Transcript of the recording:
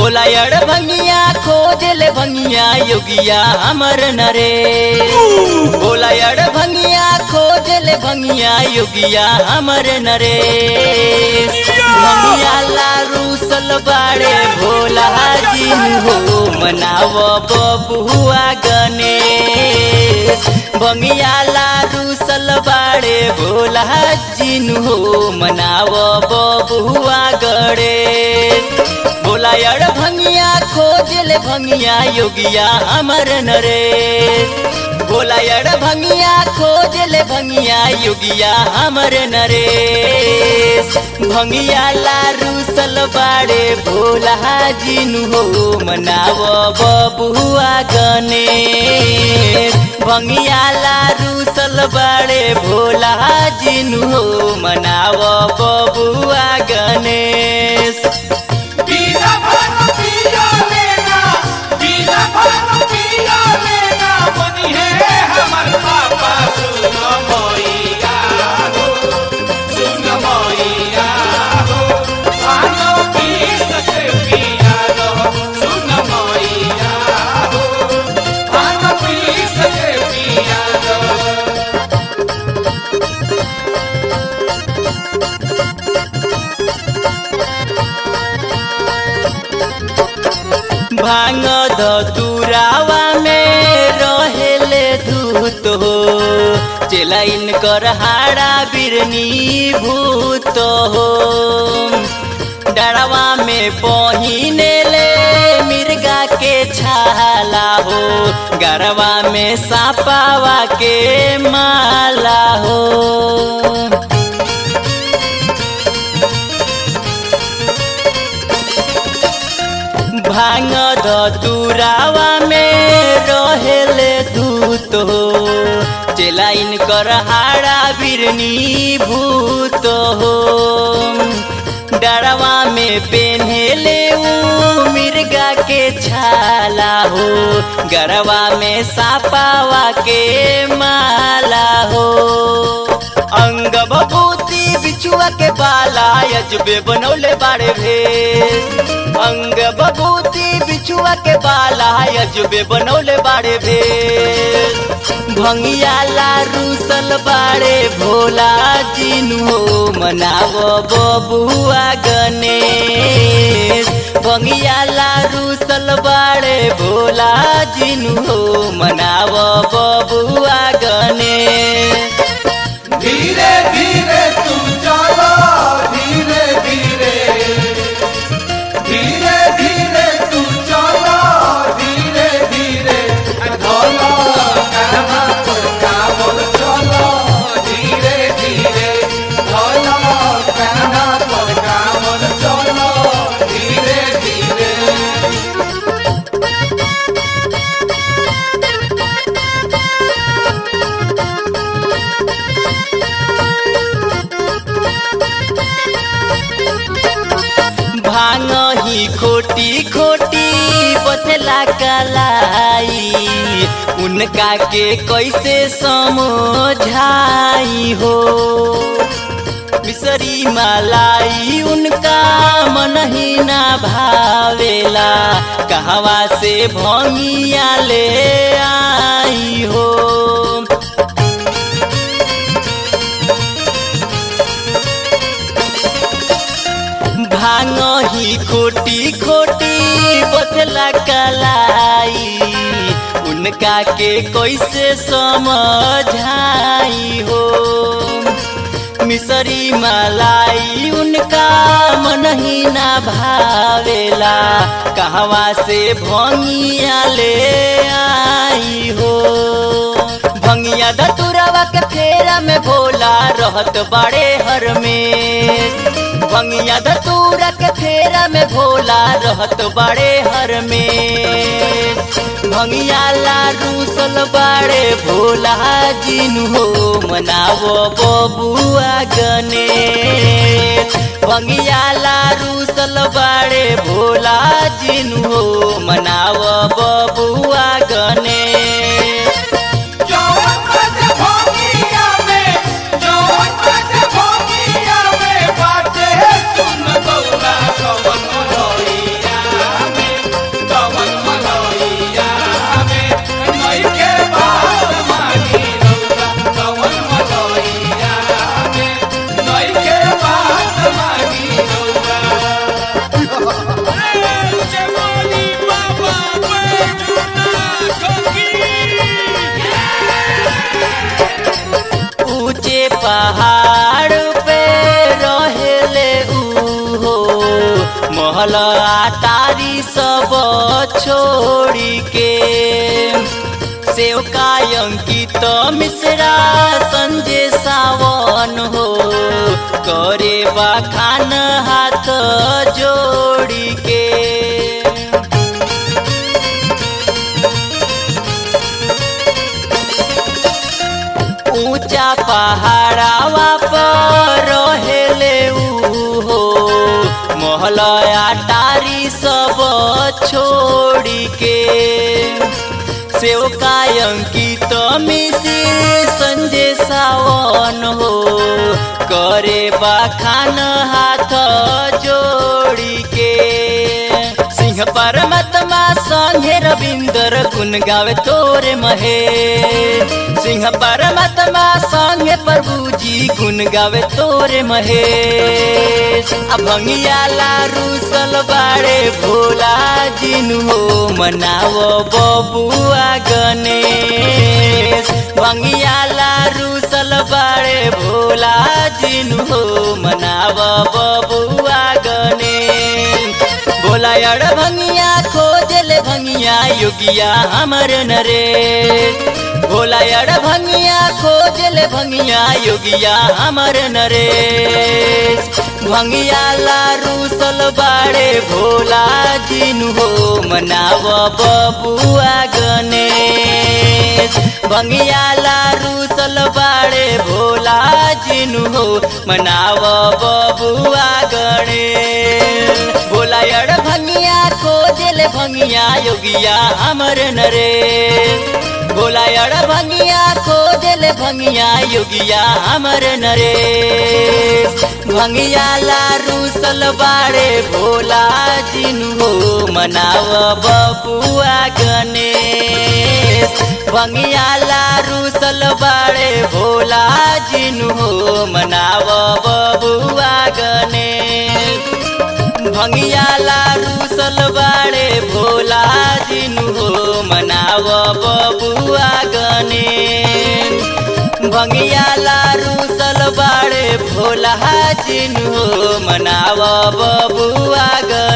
बोला अड़ भंगिया खोज ले भंगिया योगिया हमर नरे बोला अड़ भंगिया खोज ले भंगिया योगिया हमर नरे भंगिया लारू सलबाड़े भोला जिन हो मनाव बबुआ गणेश भंगिया लारू सलबाड़े भोला जिन हो मनाव बबुआ गणेश बोला यार भंगिया खोज ले भंगिया योगिया अमर नरेश बोला यार भंगिया खोज ले भंगिया योगिया अमर नरेश भंगिया लारू सलबाड़े भोला जिनु हो मनाव बबुआ गणेश भंगिया लारू सलबाड़े भोला जिनु हो मनाव बबुआ गणेश बीना भर पिया लेना बीना भर पिया लेना बनी है हमर पापा सुन मोइया हो सुन मोइया हो आनो पी सके पिया लो सुन मोइया हो आनो पी सके पिया लो भांग धतुरावा में रहेले धूत हो चेलाइन कर हाड़ा बिरनी भूत हो डरवा में पहिने ले मिर्गा के छाला हो गरवा में सापावा के माला हो भांग धतुरावा में रहेले धूत हो चेलाइन कर हाड़ा बिरनी भूत हो डरवा में पेन्हेले ऊ मिर्गा के छाला हो गरवा में सापावा के माला हो अंग बबूती बिछुआ के बाला अजबे बनौले बाड़े भेष अंग बबूती बिछुआ के बाला अजबे बनौले बाड़े भेष भंगिया लारू सल बाड़े भोला जिनु हो मनाव बबुआ गणेश भंगिया लारू सल बाड़े भोला जिनु हो मनाव बबुआ गणेश धीरे धीरे तुम चलो धीरे धीरे धीरे धीरे तुम चलो धीरे धीरे धोलो कहना पर काबुल चलो धीरे धीरे धोलो कहना पर काबुल चलो धीरे धीरे भांग ही खोटी खोटी बतला कलाई उनका के कैसे समझाई हो मिसरी मलाई उनका मन ही ना भावेला कहवा से भंगिया ले आई हो भांग ही खोटी खोटी बतला कलाई उनका के कैसे समझाई हो मिसरी मलाई उनका मन ही ना भावेला कहवा से भंगिया ले आई हो भंगिया दतुरवा के फेरा में भोला रहत बड़े हर में भंगिया दतूरा के फेरा में भोला रहत बड़े हर में भंगिया लारू सल बड़े भोला जिनु हो मनावो बबुआ गणेश भंगिया लारू सल बड़े भोला जिनु हो मनावो बबुआ गणेश जौन बाटे भोगिया में जौन बाटे भोगिया में बाटे सुन गौरा कवन रोइया में छोड़ी के सेवका अंकित मिश्रा संजय सावन हो करे बखान हाथ जोड़ी के ऊंचा पहाड़ावा पर रहेले ऊ हो मोहलया टारी सब छोड़ी के सेवका अंकित मिश्र संजय सावन हो करे बखान हाथ जोड़ी के सिंह परमात्मा संगे रविंदर गुण गावे तोरे महे सिंह परमात्मा संगे प्रभु जी गुण गावे तोरे महे अभंगिया लारू सलबाड़े भोला जिनु हो मनावो बबुआ गणेश भंगिया लारू सलबाड़े भोला जिनु हो मनावो बबुआ गणेश भोला अड़ भंगिया खोजले भंगिया योगिया हमर नरे भोला अड़ भंगिया खोजले भंगिया योगिया हमर नरे भंगिया लारू सलबाड़े भोला जिनु हो मनाव बबुआ गणेश भंगिया लारू सलबाड़े भोला जिनु हो मनाव बबुआ गणेश भोला अड़ भंगिया खोजले भंगिया योगिया हमर नरे भोला अड़ भंगिया खोजले भंगिया योगिया हमर नरे भंगिया लारू सलबाड़े भोला जिनु हो मनाव बबुआ गणेश भंगिया लारू सलबाड़े भोला जिनु हो मनाव बबुआ गणेश भंगिया लारू सलबाड़े भोला जिनु हो मनाव बबुआ गणेश भंगिया लारू सलबाड़े भोला जिनु हो मनाव बबुआ गणेश